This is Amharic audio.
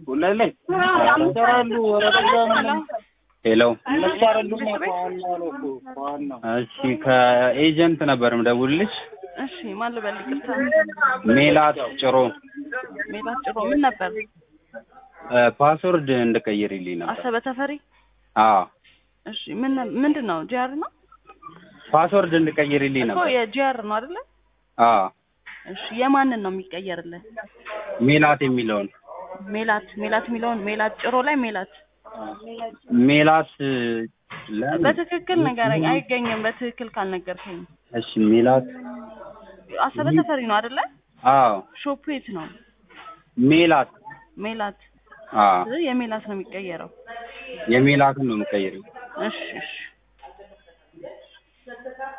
ሁለሌ ይሰራሉ። ወረዳ ሄሎ እሺ፣ ከኤጀንት ነበር ምደውልልሽ። እሺ ማን ልበል? ይቅርታ ሜላት ጭሮ ሜላት ጭሮ ምን ነበር? ፓስወርድ እንድቀይርልኝ ነበር። አሰበ ተፈሪ። አዎ እሺ ምን ምንድን ነው? ጂአር ነው ፓስወርድ እንድቀይርልኝ እኮ ነበር። የጂአር ነው አይደለ? አዎ እሺ የማንን ነው የሚቀየርልን? ሜላት የሚለውን ሜላት ሜላት የሚለውን ሜላት ጭሮ ላይ ሜላት ሜላት ለምን? በትክክል ንገረኝ። አይገኝም በትክክል ካልነገርከኝ። እሺ ሜላት አሰበ ተፈሪ ነው አይደለ? አዎ ሾፑ የት ነው? ሜላት ሜላት አዎ ስለዚህ የሜላት ነው የሚቀየረው። የሜላትን ነው የምቀይረው። እሺ እሺ